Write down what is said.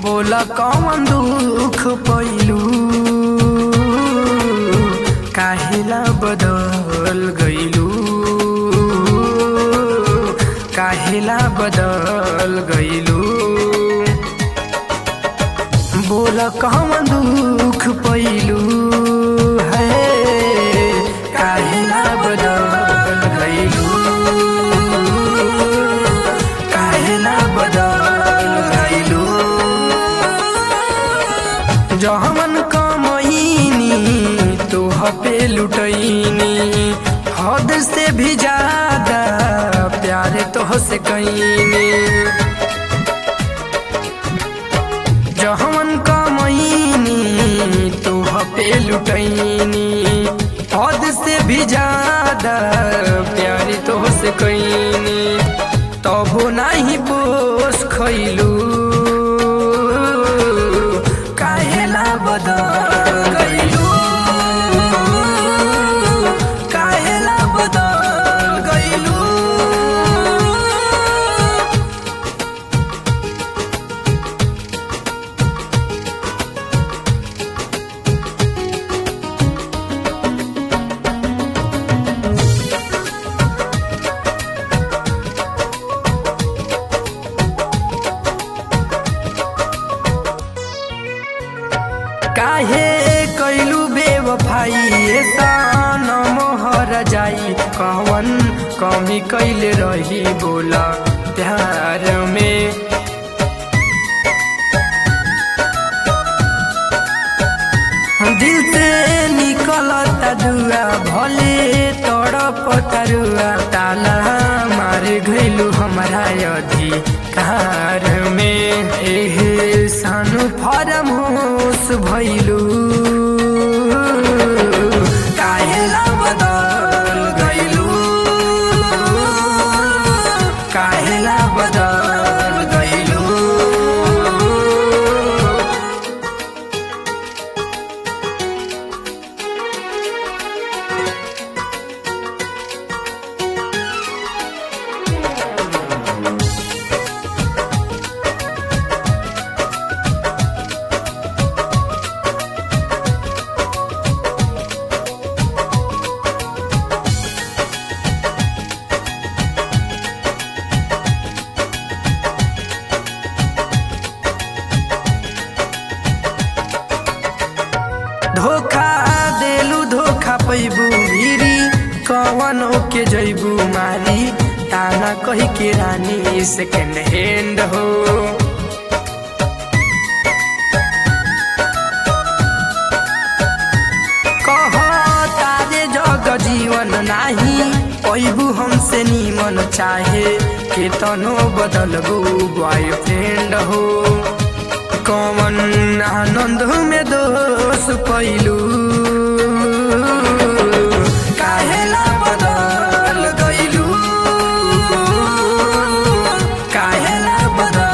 बोला कौन दुख पैलू काहेला बदल गईलू काहेला बदल गईलू बोला कौन दुख पैलू है काहेला बदल गईलू काहेला बदल गईलू जहमन कमईनी तोह पे लुटैनी हद से भी ज्यादा प्यार तोह से कैनी जहमन कमईनी तोह पे लुटैनी हद से भी ज्यादा प्यार तोह से कैनी तबो नाही पोस खैलू काहेला बदल गईलू काहेला बदल गईलू काहे कैलू बेवफाई सन मोहर जाई कवन कमी कैले रही बोला प्यार में दिल से निकलता दुआ भले तड़प तरुआ ताला मार गइलू हमारा अधिकार में एहे सानु फरम होश भइलू काहेला बदल गइलू काहेला बदल गइलू धोखा देलू धोखा पैबू गिरी कवन के जैबू मारी ताना कही के रानी सेकेंड हैंड हो कह तारे जग जीवन नाही पैबू हमसे नीमन चाहे केतनो बदलबू बॉयफ्रेंड हो कमन आनंद में दोष पैलू काहेला बदल गइलू काहेला बदल